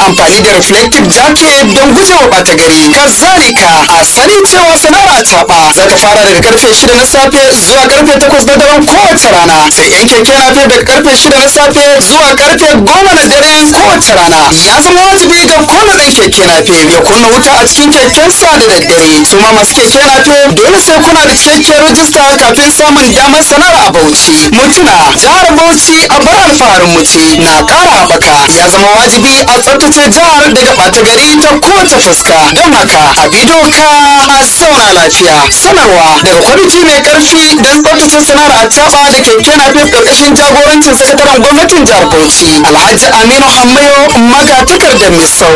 amfani da reflective jacket don gujewa ɓata gari kazalika a sani cewa sana'ar acaɓa za ta fara daga karfe shida na safe zuwa karfe takwas na daren kowace rana sai yan keke na daga karfe shida na safe zuwa karfe goma na dare kowace rana ya zama wajibi ga kowane ɗan keke na ya kunna wuta a cikin kekensa da daddare su ma masu keke na dole sai kuna da cikakkiyar rajista kafin samun damar sana'ar a bauchi mutuna jihar bauchi a bar alfaharin mu ce na ƙara haɓaka ya zama wajibi a tsaftace jihar daga ɓata gari ta kowace fuska don haka a bi doka a sauna lafiya sanarwa daga kwamiti mai ƙarfi don tsaftace sana'ar a taɓa da keke na ƙarƙashin jagorancin sakataren gwamnatin jihar bauchi alhaji aminu hammayo magatakardar misau